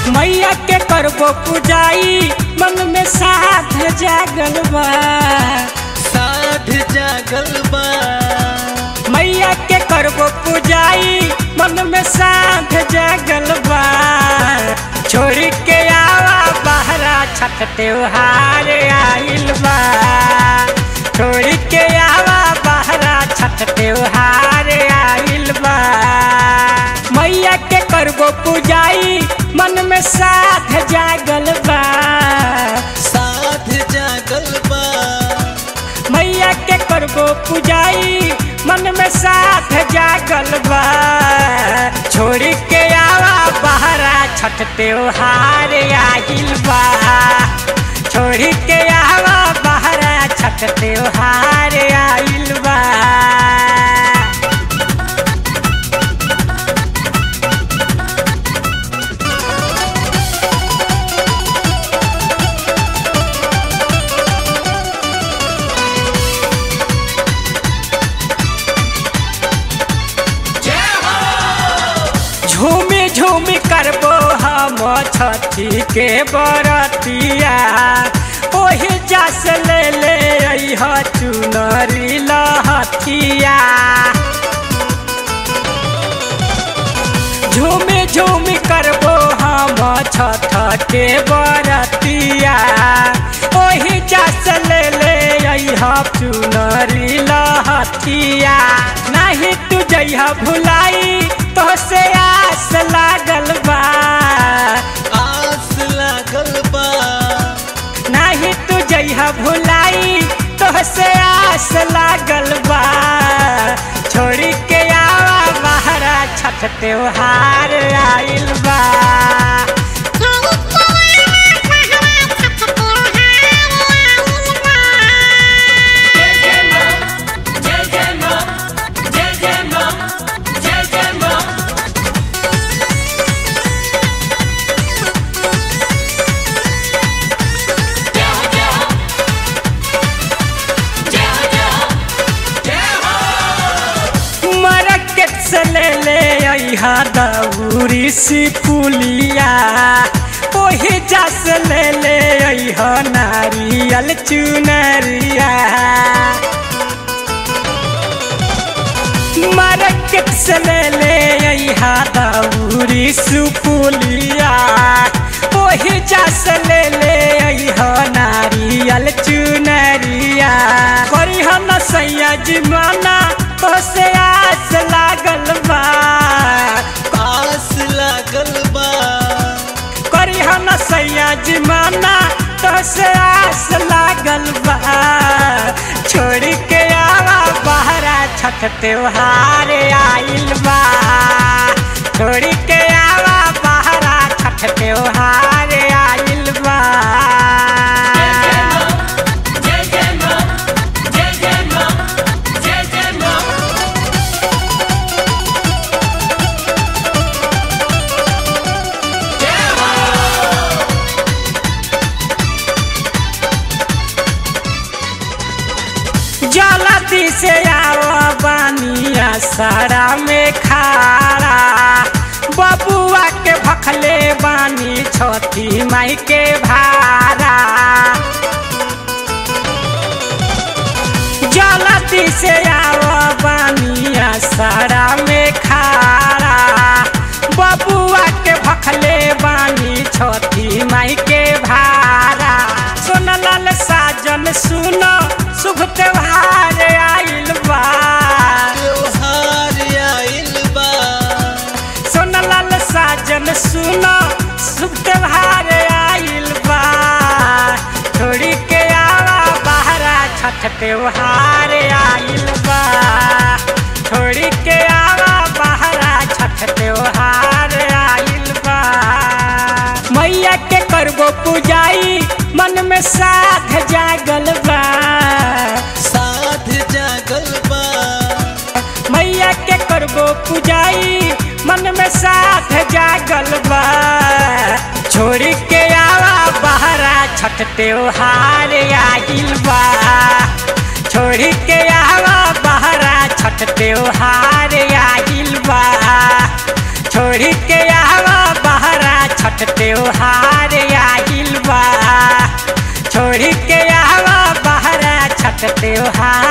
मैया के करबो पुजाई मन में साध जागल बा साध जागल बा मैया के करबो पुजाई मन में साध जागल बा छोड़ के आवा बहरा छठ त्योहार आइल बा छोड़ के आवा बहरा छठ त्योहार आइल बा मैया के करबो पुजाई मन में साध जागल बा साध जागल बा मैया के करबो पुजाई मन में साथ जागल बा छोड़ के आवा बहरा छठ त्योहार आइल बा छोड़ के आवा बहरा छठ त्योहार आइल बा झूमी झूमी करबो हम छठी के बरतिया ओही जस ले ले अइह चुनरी लहथिया झूमी झूमी करबो हम छठ के बरतिया ओही जस ले ले अइह चुनरी लहथिया नहीं तू जइह भुलाई तो से आस लागल बा आस लागल बा नहीं तू जइह भुलाई तो से आस लागल बा छोड़ी के आवा बहरा छठ त्योहार आइल बा मरकेट से ले ले अइहा दौरी सी पुलिया ओही जस ले ले अइहा नारियल चुनरिया मार्केट से ले ले अइहा दौरी सुपुलिया ओही जस ले ले अइहा नारियल चुनरिया करिह न सैया जीवाना तो से आस लागल बा आस लागल बा करिह न सैया जीवाना तो से आस लागल बा छोड़ के आवा बहरा छठ त्योहार आइल बा छोड़ के आवा बहरा छठ त्योहार आइल बा जलती से आवा बानिया सारा में खारा बबुआ के भखले बानी छठी माई के भारा जलती से आवा बानिया सारा में खारा बबुआ के भखले बानी छठी माई के भारा सोनलाल साजन सुनो शुभ त्योहार आइल बा त्योहार आइल बा सोनलाल साजन सुनो शुभ त्योहार आइल बा छोड़ी के आवा बहरा छठ त्योहार आइल बा छोड़ी के आवा बहरा छठ त्योहार आइल बा मैया के करबो पुजाई मन में साध जागल बा साध जागल बा मैया के करबो पुजाई मन में साथ जागल बा छोड़ के आवा बहरा छठ त्योहार आइल बा छोड़ के आवा बहरा छठ त्योहार आइल बा छोड़ के आवा बहरा छठ छठ त्योहार आइल बा छोड़ के आवा बहरा छठ त्योहार